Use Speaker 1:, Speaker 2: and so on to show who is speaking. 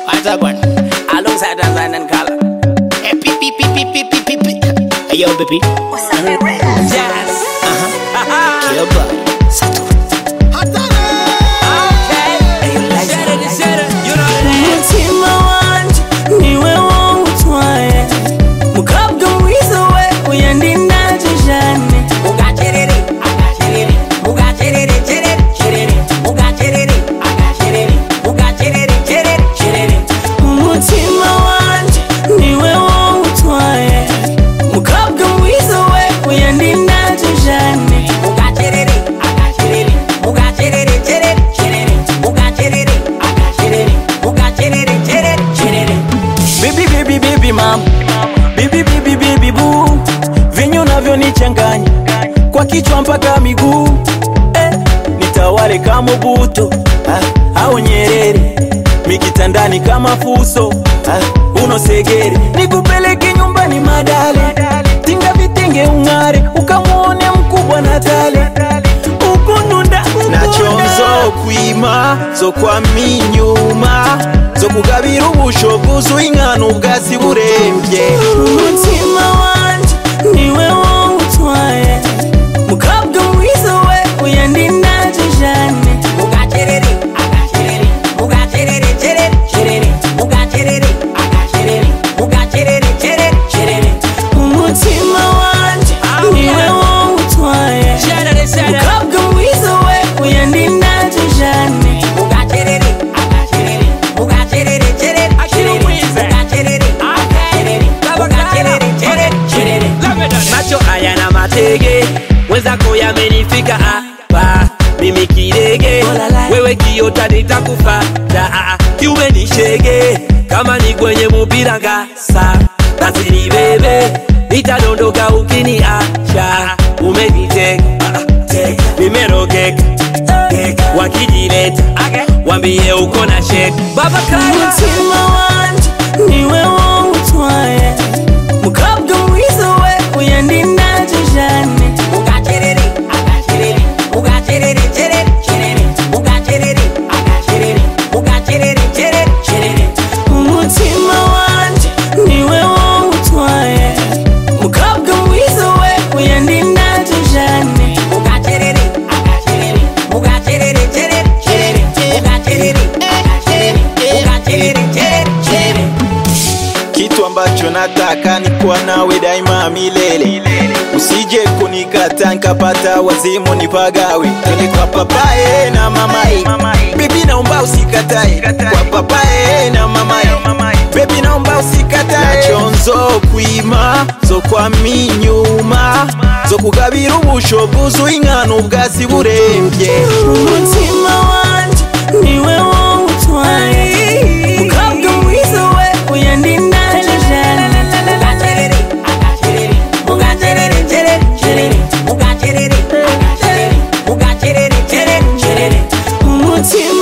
Speaker 1: Pentagon alongside Tanzan and Kala. Hey, pee, pee, pee, pee, pee, pee, pee, pee. Hey, yo, baby. What's up, uh-huh. Jazz. Uh-huh. Cuba. Sato. Okay. Hey, you like that? You know that?
Speaker 2: umutima wanjye niwe wowe utwaye mukobwa mwiza we uyandindaje jane
Speaker 1: Ugacherere, agacherere. Ugacherere, cherere, cherere. Ugacherere, agacherere. Ugacherere, cherere, cherere.
Speaker 2: umutima wanjye niwe wowe utwaye mukobwa mwiza we uyandindaje jane
Speaker 1: Ugacherere, agacherere. Ugacherere, cherere, cherere. Ugacherere, agacherere. Ugacherere, cherere, cherere.
Speaker 2: bibi bibi bibi mama bibi bibi bibi buu vinyu navyonichanganya kwa kichwa mpaka miguu eh, nitawale kama buto ah, au nyerere mikitandani kama fuso ah, unosegere nikupeleke nyumbani madale tinga vitenge ung'are ukamwone mkubwa natale ukundunda
Speaker 3: nachonzo kwima zokwama inyuma zokugabira ubushoguzi ingana ubwatsi burembye
Speaker 2: umutima wanjye niwe wowe utwaye mukobwa mwiza we uyandindaje jane
Speaker 1: Ugacherere, agacherere. Ugacherere, cherere, cherere. Ugacherere, agacherere. Ugacherere, cherere, cherere.
Speaker 2: umutima wanjye niwe wowe utwaye mukobwa mwiza we uyandindaje jane
Speaker 1: Ugacherere, agacherere. Ugacherere, cherere, cherere. Ugacherere, agacherere. Ugacherere, cherere, cherere.
Speaker 3: macho ayana matege mwenzako yamenifika hapa mimi kirege wewe kiota nitakufata kiume ni shege kama ni kwenye mupira ngasa tasiri bebe nitadondoka ukini asha umejitenga nimerogeka wakijileta wambie uko na sheka baba kaya
Speaker 2: umutima wanjye niwe wowe utwaye mukobwa mwiza we uyandindaje jane
Speaker 1: Ugacherere, agacherere. Ugacherere, cherere, cherere. Ugacherere, agacherere. Ugacherere, cherere, cherere.
Speaker 2: umutima wanjye niwe wowe utwaye mukobwa mwiza we uyandindaje jane
Speaker 1: Ugacherere, agacherere. Ugacherere, cherere, cherere. Ugacherere, agacherere. Ugacherere, cherere, cherere.
Speaker 3: kitu ambacho nataka ni kuwa nawe daima milele usije kunikata nkapata wazimu nipagawe twende kwa papaye na mamaye bibi naomba usikatae kwa papaye na mamaye bebi naomba usikatae nachonzo kwima zokwama inyuma zokugabira ubushoguzi ingana ubwatsi burembye
Speaker 2: umutima wanjye niwe wowe utwaye mukobwa mwiza we uyandindaje jane
Speaker 1: Ugacherere, agacherere. Ugacherere, cherere, cherere. Ugacherere, agacherere. Ugacherere, cherere, cherere.
Speaker 2: umutima